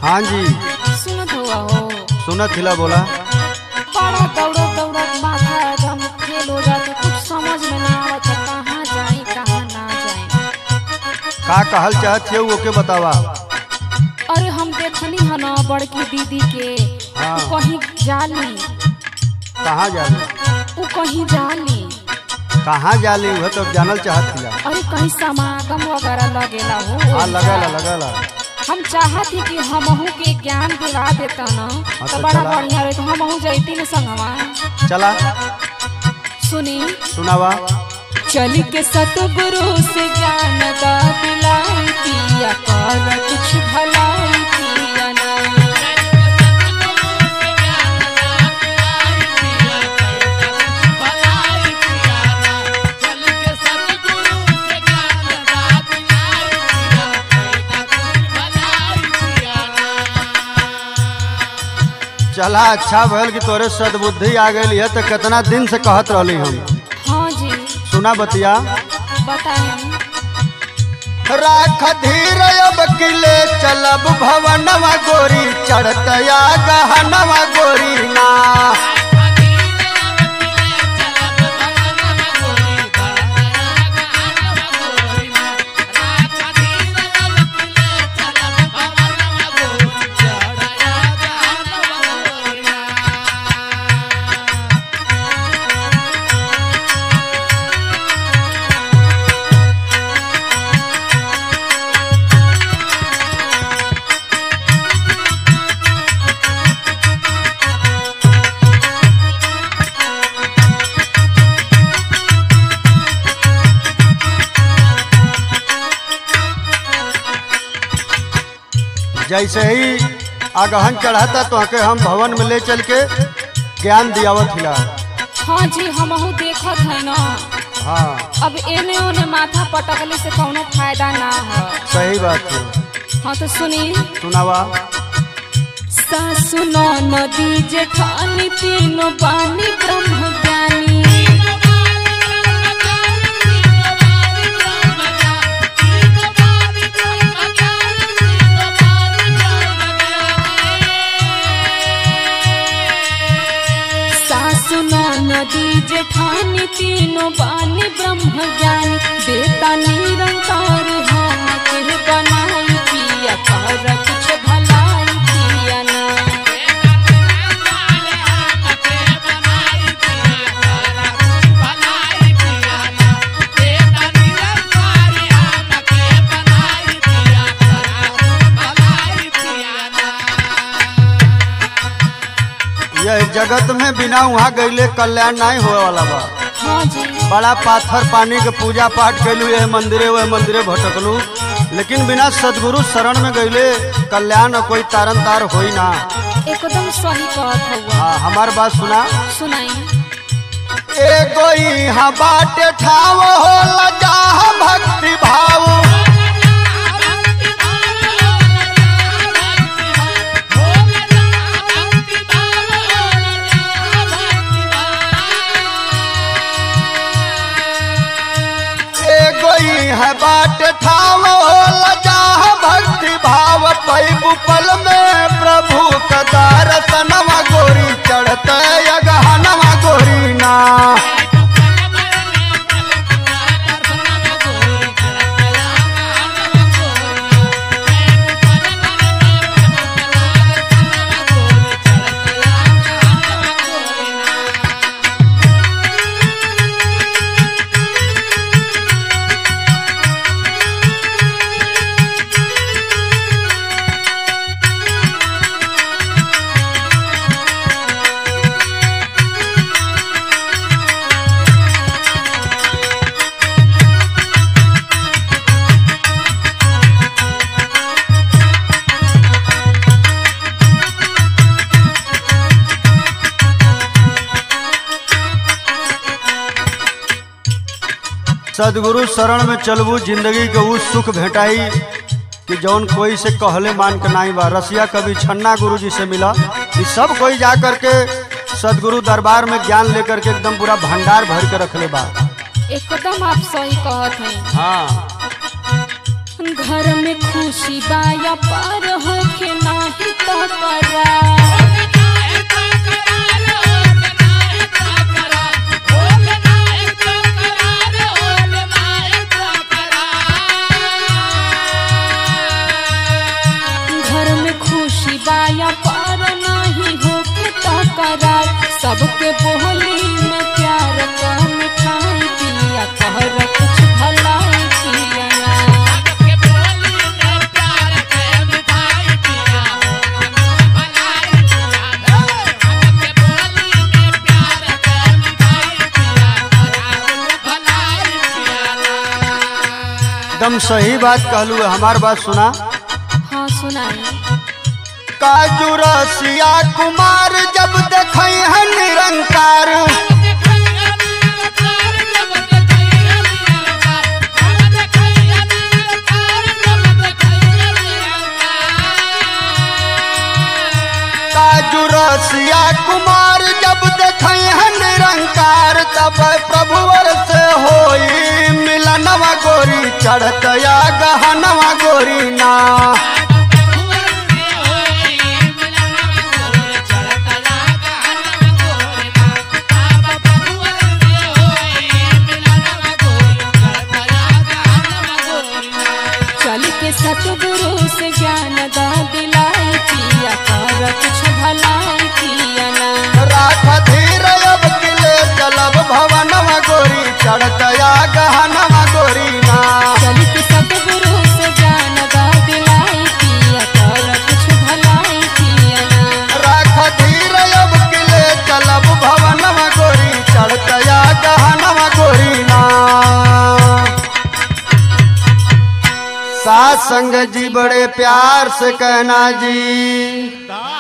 हाँ जी सुनत हुआ हो सुनत हिला बोला बड़ा दौड़त दौड़त माथा एकदम फेल हो जाता कुछ समझ में ना आवत है, कहाँ जाए कहाँ ना जाए का कहल चाहत है ओके बतावा अरे हम देखनी है ना बड़की दीदी के हाँ। उ कहीं जाली कहाँ जाली उ कहीं जाली कहाँ जाली वह तो जानल चाहत हिला अरे कहीं समागम वगैरह लगेला हो हाँ लगला लगला हम चाहत ही कि हमहू के ज्ञान दिला देता ना हाँ, तो तो बड़ा चला। बढ़िया रहे तो हमहू जैती न संगवा चला सुनी सुनावा चल के सतगुरु से ज्ञान दा दिलाई पिया कर कुछ भलाई पिया ना चला अच्छा भल कि तोरे सदबुद्धि आ गई है तो कितना दिन से कहत रहली हम हाँ जी सुना बतिया बताएं राख धीर अब किले चलब भवनवा गोरी चढ़तया गहनवा गोरी ना जैसे ही आगहन चढ़ाता तो आके हम भवन में ले चल के ज्ञान दियावत हिला हाँ जी हमहू देखत है ना हाँ अब एने ओने माथा पटकले से कोनो फायदा ना है सही बात है हाँ तो सुनी सुनावा सासु नदी जेठानी तीनों बानी ब्रह्म ज्ञानी सासु नदी जेठानी तीनों बानी ब्रह्म ज्ञानी देता निरंकार हम के बनाई पिया कर कुछ भलाई पिया ना यह जगत में बिना वहाँ गईले कल्याण नहीं होए वाला बा हाँ जी बड़ा पाथर पानी के पूजा पाठ कैलू यह मंदिरे वह मंदिरे भटकलू लेकिन बिना सदगुरु शरण में गईले कल्याण और कोई तारन तार होई ना एकदम सही कहत हुआ हाँ हमार बात सुना सुनाई एगो यहाँ बाटे ठाव हो लजा भक्ति भाव एगो यहाँ बाटे ठाव हो लजा भक्ति भाव पैबु पल में प्रभु का दर्शनवा गोरी चढ़ते अगहनवा गोरी ना सदगुरु शरण में चलबू जिंदगी के उ सुख भेटाई कि जौन कोई से कहले मान के नाही बा रसिया कवि छन्ना गुरु जी से मिला कि सब कोई जा करके सदगुरु दरबार में ज्ञान लेकर के एकदम पूरा भंडार भर के रखले बा एकदम आप सही कहत हैं हाँ घर में खुशी बाया पर होके नाही तो करा घर में खुशी बाया पर नहीं होके तो करार सबके बोली में प्यार का मिठाई पिया कहर कुछ भलाई पिया एकदम सही बात कहलू है हमार बात सुना हाँ सुनाई काजू रसिया कुमार जब देखई है निरंकार काजू रसिया कुमार जब देखई है निरंकार तब प्रभुवर से होई मिलनवा गोरी चढ़तया गहनवा गोरी ना चल के सतगुरु से ज्ञान दा दिलाई पिया कर कुछ भलाई पिया ना राख धीर अब किले चलब भवनवा गोरी चढ़तया गहनवा गोरी ना चल के सतगुरु से ज्ञान दा दिलाई पिया कर कुछ भलाई पिया ना राख धीर अब किले चलब भवनवा गोरी चढ़तया गहनवा गोरी ना सात संग जी बड़े प्यार से कहना जी